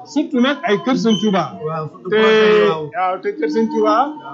surtout nag ay kër Sëñ Touba waaw surtout te projet yi waaw waaw te kër Sëñ Touba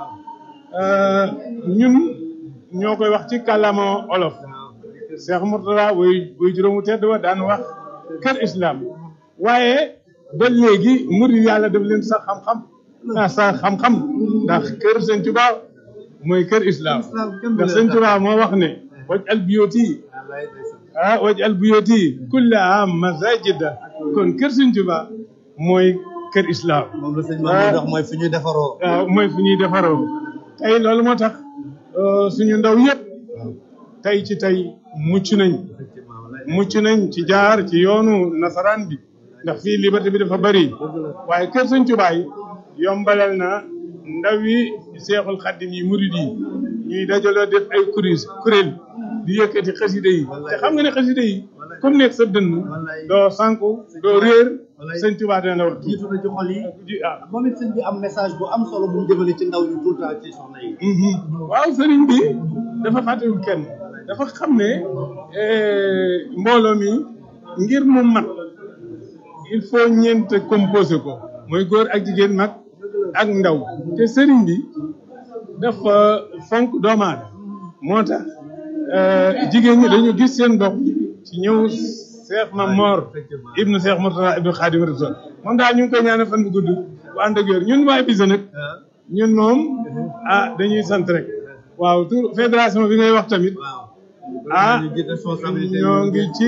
euh, ñun ñoo koy wax ci kàllaama olof Cheikh Mourtada way way juróomu tedd wa daan wax kër islam waaye ba léegi murid yàlla daf leen sax xam-xam ah sax xam-xam ndax kër Sëñ Touba mooy kër islam islam kenn du ndax leen Sëñ tax. Touba moo wax ne waj al biyoti wallaay ndeysaan. ah waj al biyoti kullaha masajida kon kër Sëñ Touba mooy kër islam moom la sëñ Mamadou dox mooy fi ñuy defaroo waaw mooy fu ñuy defaroo tey loolu moo tax euh, suñu ndaw yëpp tey ci tey mucc nañ effectivement wallaay mucc nañ ci jaar ci yoonu nasaraan bi ndax fii liberté bi dafa bëri waaye kër Sëñ Tuubaa yi yombalal na ndaw yi seexul xaddim yi murid yi ñuy dajaloo def ay kuréel kuréel di yëkkati xasida yi te xam nga ne xasida yi comme nekk sa dënn doo sànku doo réer Sëñ Tuubaa dana la wax jiitu na ci xol yi ji ah moom it sëñ bi am message bu am solo bu mu jëmale ci ndaw ñu tout le temps ci soxna yi waaw sëriñ bi dafa fàttewul kenn dafa xam ne eh, mbooloo mi ngir mu mat il faut ñeent composé ko mooy góor ak jigéen mag ak ndaw te sëriñ bi dafa fonk doomu aadama moo tax eh, jigéen ñi dañu gis seen bopp ci ñëw Cheikh Mamor ibnu Cheikh Mourtada ibnu Khadim Rasul moom daal ñu ngi koy ñaanal fan bu gudd bu ànd ak wér ñun waa Ibiza nag ñun moom ah dañuy sant rek waaw tur fédération bi ngay wax tamit waaw ah ñu jiite responsabilité ñoo ngi ci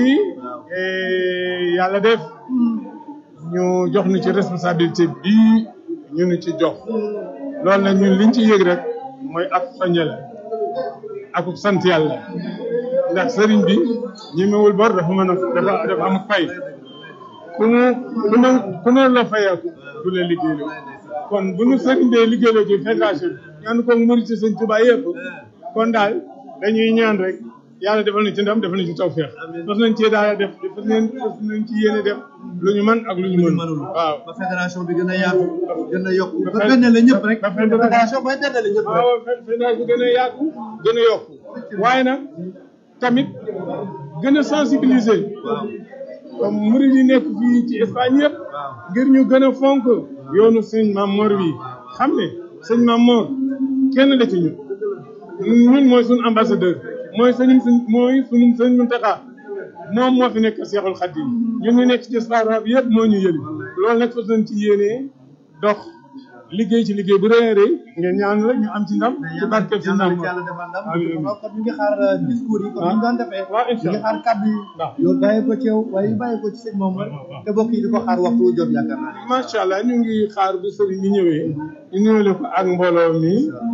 eh, yàlla def ñu jox ñu ci responsabilité bii ñu ñu ci jox loolu nag ñun liñ ci yëg rek mooy ak soññe la ak sant yàlla ndax sëriñ bi ñemewul bor dafa mën a dafa dafa am fay ku mu ku ne ku ne la fayeeku du la liggéeyloo kon bu nu sëriñ bee liggéeyloo ci fédération bi ñaan ko murit ci sëñ Tuubaa yëpp kon daal dañuy ñaan rek yàlla defal na ci ndam defal na ci tawfeex fas nañ cee daal def fas nañ fas nañ ci yéene def lu ñu mën ak lu ñu mën mënul waaw ba fédération bi gën a yaatu gën a yokku ba benn la ñëpp rek ba fédération- fédération mooy benn la ñëpp rek waaw fédération gën a yaatu gën a yokku waaye nag tamit gën a sensibiliser comme murid yi nekk fii ci Espagne yëpp ngir ñu gën a fonk yoonu sëñ Maam Mor wi xam ne sëñ Maam Mor kenn la ci ñun ñun mooy suñu ambassadeur mooy sëñ mooy suñu sëñ Muntaxa moom moo fi nekk Seexul Xadiim ñun ñu nekk ci diaspora bi yëpp moo ñu yëli loolu nag fas nañ ci yéenee dox liggéey ci liggéey bu rëy a rëy ngeen ñaan rek ñu am ci ndam ci barkeb si ndam yàlla defal ndam Amiin, amiin. kon ñu ngi xaar discours yi comme ni ñu doon defee waaw incha ñu ngi allah xaar kaddu yi waaw. yow bàyyi ko ci yow waaye yu bàyyi ko ci sëñ moom te bokk yi di ko xaar waxtu wu jot yaakaar naa ne macha allah ñu ngi xaar bu sëriñ bi ñëwee ñu nuyoo ko ak mbooloo mi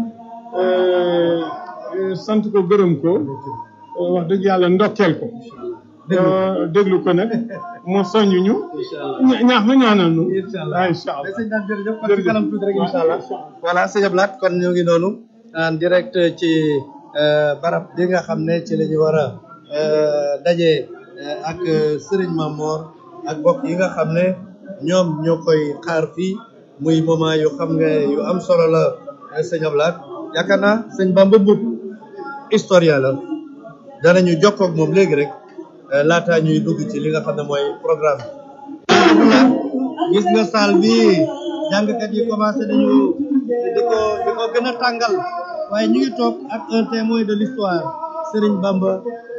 euh, euh, sant ko gërëm ko euh, wax dëgg yàlla ndokkeel ko Euh, déglu ko nag mu soññ ñu ña- ñaax na ñaanal ñu incha allah waaw incha allah mais sëñ daan jërëjëf kon ci Jërëjëf. kanam tuuti rek incha allah voilà sëñ Ablaat kon ñu ngi noonu en direct ci euh, barab bi nga xam ne ci la ñu war a euh, daje euh, ak euh, Serigne Mamor ak bokk yi nga xam ne ñoom ñoo koy xaar fii muy moment yu xam nga yu am solo la euh, sëñ Ablaat yaakaar naa sëñ Bamba Mboup historien la danañu jokkoo ak moom léegi rek euh, laataa ñuy dugg ci li nga xam ne mooy programme bi gis nga saal bi jàngkat yi commencé nañu di ko di ko gën a tàngal waaye ñu ngi toog ak un témoin de l'histoire Serigne Bamba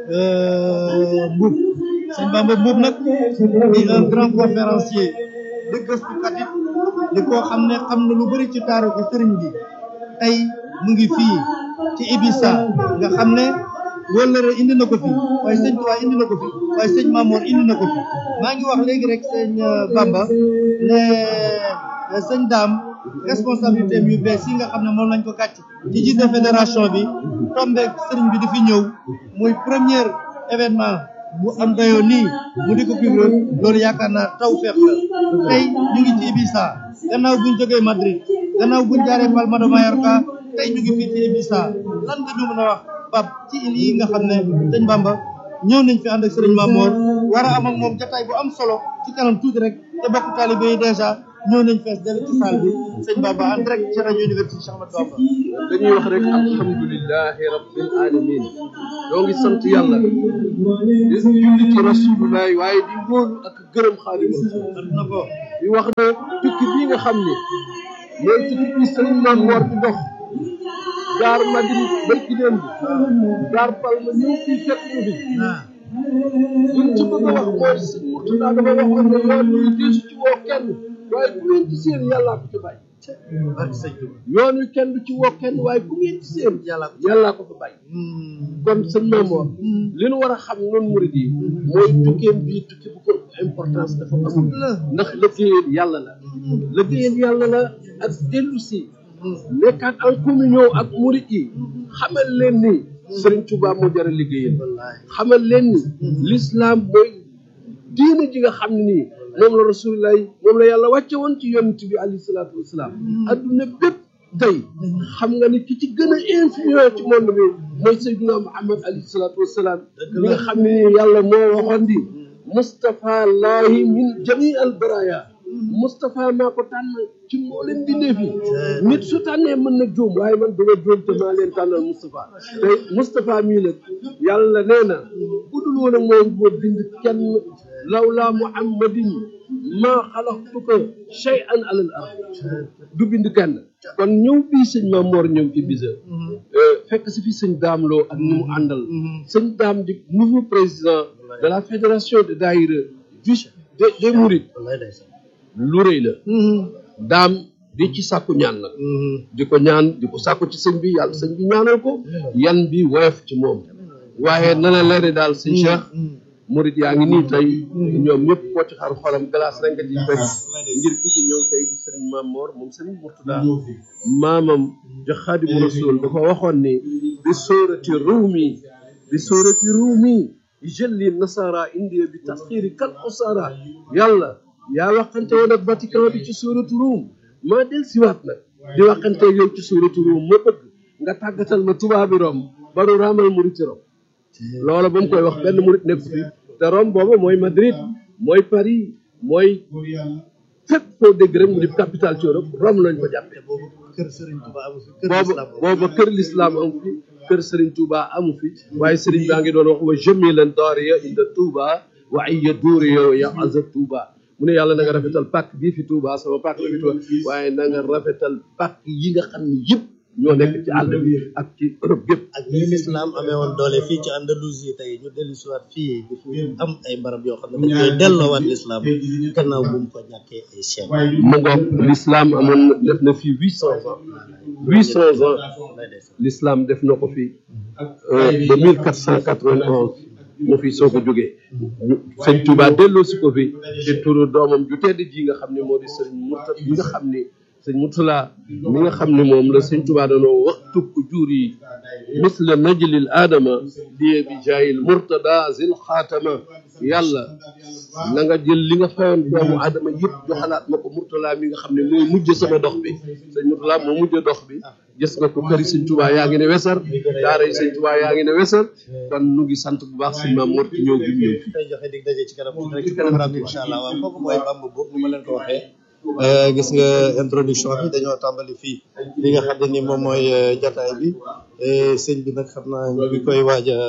euh, Mboup Serigne Bamba Mboup nag di un grand conférencier di gëstukat it di koo xam ne xam na lu bëri ci taaru ko Serigne bi tey mu ngi fii ci Ibissa nga xam ne wóllëre indi na ko fi waaye sëñ Tuubaa indi na ko fi waaye sëñ Mamour indi na ko fi maa ngi wax léegi rek sëñ euh, Bamba ne euh, sëñ Daam responsabilité yu bees yi nga xam ne moom lañ ko gàcc ci jiite fédération bi tombeek sëriñ bi di fi ñëw muy premier événement bu am dayoo nii mu di ko couvrir loolu yaakaar naa taw feex la tey ñu ngi ci Ibissa gannaaw buñ jógee Madrid gannaaw buñ jaaree Palma de Mallorca tey ñu ngi fii ci Ibissa lan nga ñu mën a wax Pape ci île yi nga xam ne sëñ Bamba ñëw nañ fi ànd ak sëriñ Mamour war a am ak moom jotaay bu am solo ci kanam tuuti rek te bokk taalibe yi dèjà ñëw nañ fees dell ci salle bi sëñ Bamba en direct ci rajo Université Cheikh Ahmadou Bamba dañuy wax rek alhamdulilahi rabbil alamin ñoo ngi sant yàlla di julli ci rasulullah waaye di wóolu ak gërëm xaadimu rasul sant na ko di wax ne tukki bii nga xam ni mooy tukki bi sëriñ Maam Mor di dox jaar Madrid barki démb jaar Palma ñëw fii fekk ñu fi liñ ci bëgg a wax mooy sëñ Murtada dafa waxoon ne yoon wi diisu ci woo kenn waaye ku ngeen ci seen yàllaa ko ci bàyyi yoon wi kenn du ci woo kenn waaye ku ngeen ci seen yàllaa ko fa bàyyi kon sëñ Maam Mor li nu war a xam noonu murid yi mooy tukkeem bii tukki bu ko importance dafa amul ndax liggéeyal yàlla la liggéeyal yàlla la ak dellu si nekkaat en communion ak murid yi xamal leen ni Sëriñ Tuubaa moo jar a liggéeyal xamal leen ni l'islam mooy diine ji nga xam ne nii moom la rasulullah moom la yàlla wàcce woon ci yonent bi alayhi salaatu wasalaam adduna bépp tey xam nga ni ki ci gën a influent ci monde bi mooy Seydina Muhammad alayhi salaatu wasalaam li nga xam ne nii yàlla moo waxoon di Moustapha laahi min jami al baraya Moustapha maa ko tànn ci mboolem bindeef yi nit su tànnee mën na juum waaye man dama juum te maa leen tànnal Moustapha te Moustapha mii nag yàlla nee na bu dul woon ak moom boo bind kenn lawlaa muhammadin maa xalaqtuka shay'an alal ard du bind kenn kon ñëw bii sëñ Maam Mor ñëw ci bisa fekk si fi sëñ Daam Lo ak ñi mu àndal sëñ Daam di nouveau président de la fédération de daïra vice des des mourides lu rëy la daam di ci sàkku ñaan nag di ko ñaan di ko sàkku ci sëñ bi yàlla sëñ bi ñaanal ko yan bi woyof ci moom waaye nana la ne daal sëñ Cheikh murid yaa ngi nii tey ñoom ñëpp koo ci xar xolam glace rek nga ci fekk ngir ki ci ñëw tey di sëriñ Maam Mor moom sëriñ Murtada maamam ja Xaadimu Rasuul dafa waxoon ni bi sóorati ruumi bi sóorati ruumi jëlli nasara indiya bi tasxiiri kal usara yàlla yaa waxante woon ak Vatican bi ci sóoratu ruum maa del siwaat nag di waxante yow ci sóoratu ruum ma bëgg nga tàggatal ma tubaabi rom baru raamal muriti rom loola ba mu koy wax benn murit nekk fi te Rome booba mooy Madrid mooy Paris mooy fépp foo dégg rek mu di capitale ci Europe Rome lañ ko jàppee boobu kër Serigne Touba amu fi kër booba booba kër lislaam amu fi kër Serigne Touba amu fi waaye Serigne baa ngi doon wax wa jamilan daariya inda Touba wa ayya duuriya ya aza Touba mu ne yàlla na nga rafetal pàkk bii fi Touba sama pàkk la fi Touba waaye na nga rafetal pàkk yi nga xam ne yëpp ñoo nekk ci àll bi ak ci Europe yëpp ak ni l'islam amee woon doole fii ci Andalousie tey ñu dellu si waat fii di fi am ay barab yoo xam ne dañ koy delloowaat l'islam gannaaw bu mu ko ñàkkee ay siècle mu ngoog l'islam amoon na def na fii huit cent ans huit cent ans l'islam def na ko fii ba mille quatre cent quatre-vingt-onze mu fi soo ko jógee sëñ Touba delloo si ko fi ci turu doomam ju tedd ji nga xam ne moo di sëñ Murta bi nga xam ne sëñ Murtala mi nga xam ne moom la sëñ Touba danoo waxtu ko jur yi misla najlil aadama liye bi jaayil murtada zil xaatama yàlla na nga jël li nga fayoon doomu aadama yëpp joxalaat ma ko Murtala mi nga xam ne mooy mujj sama dox bi sëñ Murtala moo mujj dox bi gis nga ko këri sëñ Touba yaa ngi ne wesar daara yi sëñ Touba yaa ngi ne wesar kon nu ngi sant bu baax sëñ Maam Mor ci ñëw bi ñëw fi tey joxe dig daje ci kanam tuuti rek ci kanam raam incha allah waaw kooku mooy Bamba Mbuub ni ma leen ko waxee gis nga introduction bi dañoo tàmbali fii li nga xam ne ni moom mooy jataay bi sëñ bi nag xam naa ñu ngi koy waaj a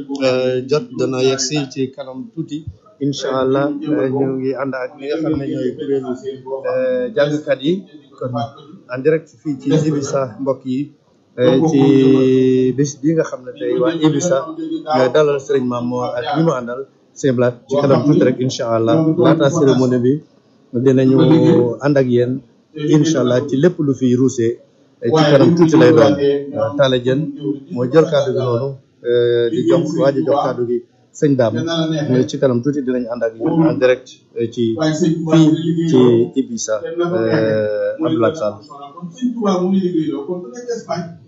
jot dana yegg si ci kanam tuuti incha allah ñu ngi ànd ak li nga xam ne ñooy kuréelu jàngkat yi kon en direct fii ci Ibisa mbokk yi ci bis bi nga xam ne tey waa Ibisa ñooy dalal Serigne Mame Mor ak ñi mu àndal seen blaat ci kanam tuuti rek incha allah laata cérémonie bi dinañu ànd ak yéen incha allah ci lépp lu fi ruusee ci kanam tuuti lay doon Talla Diène moo jël kàddu gi noonu di jox waa ji jox kàddu gi sëñ daam ci kanam tuuti dinañ ànd ak yéen en direct ci fii ci Ibisa Abdoulaye Sall